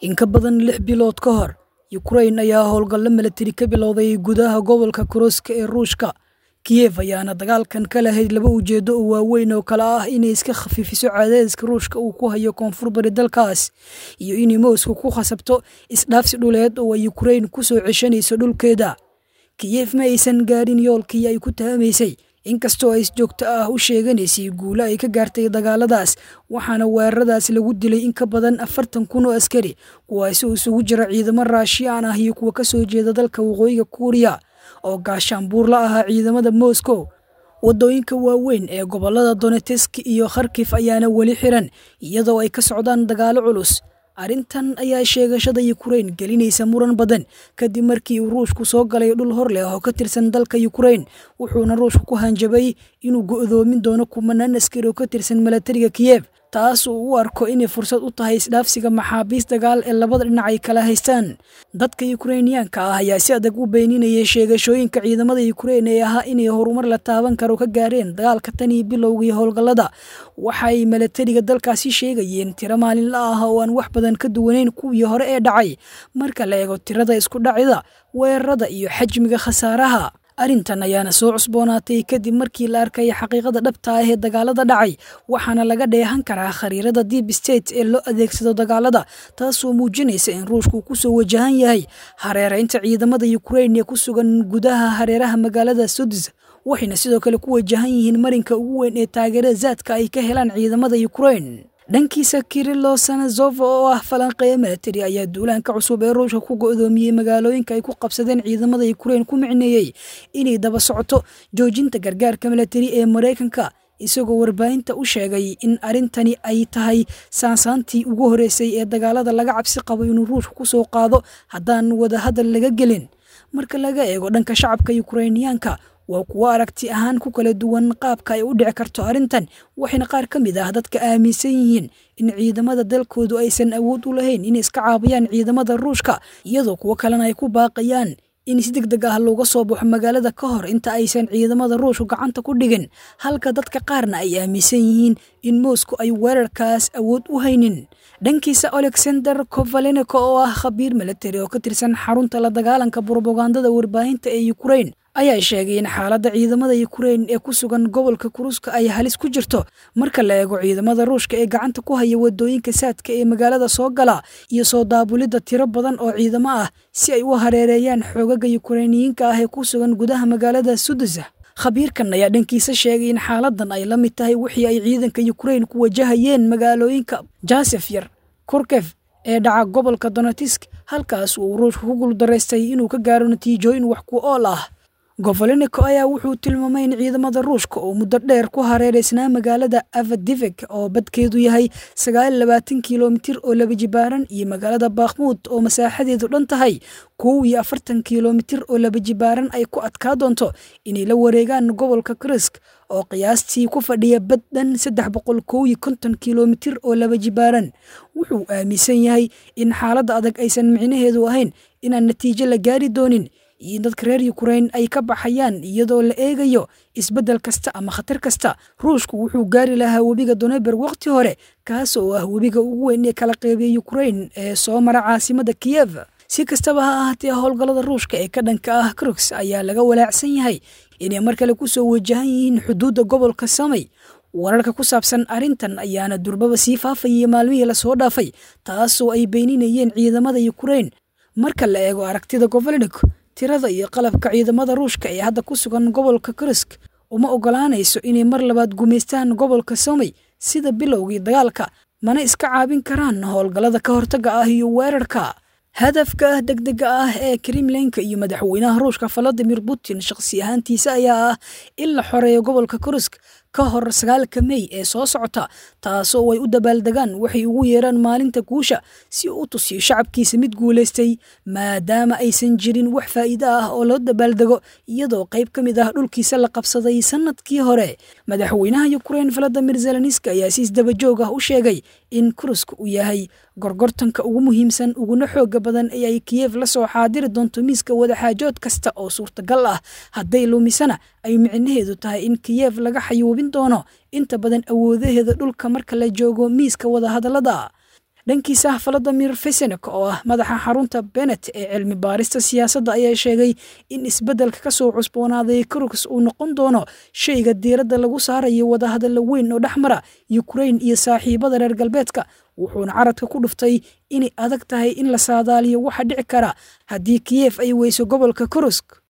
in ka badan lix bilood ka hor yukrain ayaa howlgallo milatari ka bilowday gudaha gobolka kurooska ee ruushka kiyef ayaana dagaalkan ka lahayd laba ujeedo oo waaweyn oo kale ah inay iska khafiifiso cadaadiska ruushka uu ku hayo koonfur bari dalkaas iyo inay moscow ku khasabto isdhaafsi dhuleed oo ay yukrain ku soo ceshanayso dhulkeeda kiyef ma aysan gaarin yoolkii ay ku tahamaysay inkastoo ay joogto ah u sheeganaysay guulo ay ka gaartay dagaaladaas waxaana weeraradaas lagu dilay in ka badan afartan kun oo askari kuwaasi oo isugu jira ciidamo raashiyaan ah iyo kuwa ka soo jeeda dalka waqooyiga kuuriya oo gaashaanbuur la ahaa ciidamada moscow waddooyinka waaweyn ee gobollada donetesk iyo kharkif ayaana weli xiran iyadoo ay ka socdaan dagaalo culus arrintan ayaa sheegashada yukrain gelinaysa muran badan kadib markii uu ruushku soo galay dhul hor leh oo ka tirsan dalka yukrain wuxuuna ruushku ku hanjabay inuu go'doomin doono kumanaan askari oo ka tirsan milatariga kiyef taas uu u arko inay fursad u tahay isdhaafsiga maxaabiis dagaal ee labada dhinac ay kala haystaan dadka yukrainiyaanka ah ayaa si adag u beeninayay sheegashooyinka ciidamada yukrain ee ahaa inay horumar la taaban karo ka gaareen dagaalka tan iyo bilowgii howlgallada waxay milatariga dalkaasi sheegayeen tiro maalinla ah oo aan wax badan ka duwaneyn kuwii hore ee dhacay marka la eego tirada isku dhacida weerarada iyo xajmiga khasaaraha arrintan ayaana soo cusboonaatay kadib markii la arkay xaqiiqada dhabta ah ee dagaalada dhacay waxaana laga dheehan karaa khariirada deep state ee loo adeegsado dagaalada taasoo muujinaysa in ruushku ku soo wajahan yahay hareeraynta ciidamada yukrain ee ku sugan gudaha hareeraha magaalada sudis waxayna sidoo kale ku wajahan yihiin marinka ugu weyn ee taageerada zaadka ay ka helaan ciidamada yukrain dhankiisa kirilo sanazova oo ah falanqeeya milatari ayaa duulaanka cusub ee ruushka ku go'doomiyey magaalooyinka ay ku qabsadeen ciidamada yukrain ku micneeyey inay daba socoto joojinta gargaarka milatari ee maraykanka isagoo warbaahinta u sheegay in arrintani ay tahay saansaantii ugu horreysay ee dagaalada laga cabsi qabo inuu ruushka ku soo qaado haddaan wadahadal laga gelin marka laga eego dhanka shacabka yukrainiyaanka waa kuwo aragti ahaan ku kala duwan qaabka ay u dhici karto arrintan waxayna qaar ka mid ah dadka aaminsan yihiin in ciidamada dalkoodu aysan awood u lahayn inay iska caabiyaan ciidamada ruushka iyadoo kuwo kalena ay ku baaqayaan in si deg deg ah looga soo baxo magaalada ka hor inta aysan ciidamada ruushku gacanta ku dhigin halka dadka qaarna ay aaminsan yihiin in moscow ay weerarkaas awood u haynin dhankiisa alexander kovaleneko oo ah khabiir milatari oo ka tirsan xarunta la dagaalanka brobagandada warbaahinta ee yukrain ayaa sheegay in xaaladda ciidamada yukrain ee ku sugan gobolka kuruska ay halis ku jirto marka la eego ciidamada ruushka ee gacanta ku haya wadooyinka saadka ee magaalada soo gala iyo soo daabulidda tiro badan oo ciidamo ah si ay u hareereeyaan xoogaga yukrainiyiinka ah ee ku sugan gudaha magaalada sudus khabiirkan ayaa dhankiisa sheegay in xaaladan ay la mid tahay wixii ay ciidanka yukrain ku wajahayeen magaalooyinka jasef yar kurkef ee dhaca gobolka donetisk halkaas uu ruushka ku guuldaraystay inuu ka gaaro natiijooyin wax ku ool ah govoleniko ayaa wuxuu tilmaamay in ciidamada ruushka oo muddo dheer ku hareereysnaa magaalada avadivek oo badkeedu yahay sagaal labaatan kilomitir oo laba jibaaran iyo magaalada bakhmuud oo masaaxadeedu dhan tahay kow iyo afartan kilomitir oo laba jibaaran ay ku adkaa doonto inay la wareegaan gobolka krisk oo qiyaastii ku fadhiya bad dhan saddex boqol kow iyo konton kilomitir oo laba jibaaran wuxuu aaminsan yahay in xaaladda adag aysan micnaheedu ahayn inaan natiijo la gaari doonin iyo in dadka reer yukrain ay ka baxayaan iyadoo la eegayo isbeddel kasta ama khatar kasta ruushku wuxuu gaari lahaa webiga doneber wakhti hore kaas oo ah webiga ugu weyn ee kala qeybiya yukrain ee soo mara caasimada kiyev si kastaba ha ahaatee howlgallada ruushka ee ka dhanka ah kruks ayaa laga walaacsan yahay inay mar kale ku soo wajahan yihiin xuduudda gobolka samay wararka ku saabsan arrintan ayaana durbaba sii faafayay maalmihii lasoo dhaafay taasoo ay beeninayeen ciidamada yukrain marka la eego aragtida govolnik tirada iyo qalabka ciidamada ruushka ee hadda ku sugan gobolka krisk uma ogolaanayso inay mar labaad gumaystaan gobolka somay sida bilowgii dagaalka mana iska caabin karaan howlgallada ka hortagga ah iyo weerarka hadafka degdega ah ee kremlinka iyo madaxweynaha ruushka valadimir putin shakhsi ahaantiisa ayaa ah in la xoreeyo gobolka krisk ka hor sagaalka mey ee soo socota taasoo ay u dabaaldegaan waxay ugu yeeraan maalinta guusha si uu u tusiyo shacabkiisa mid guulaystay maadaama aysan jirin wax faa'iido ah oo loo dabaaldego iyadoo qayb ka mid ah dhulkiisa la qabsaday sannadkii hore madaxweynaha yukrain valadimir zelenski ayaa si isdabajoog ah u sheegay in kuruska uu yahay gorgortanka ugu muhiimsan uguna xooga badan ee ay kiyef la soo xaadiri doonto miiska wadaxaajood kasta oo suurtagal ah hadday lumisana ay micnaheedu tahay in kiyef laga xayuubin doono inta badan awoodaheeda dhulka marka la joogo miiska wadahadallada dhankiisa valadimir fesenek oo ah madaxa xarunta benet ee cilmi baarista siyaasadda ayaa sheegay in isbeddelka ka soo cusboonaaday kurus uu noqon doono shayga diiradda lagu saarayo wadahadalla weyn oo dhex mara yukrain iyo saaxiibada reer galbeedka wuxuuna caradka ku dhuftay inay adag tahay in la saadaaliyo waxa dhici kara haddii kiyef ay weyso gobolka kurusk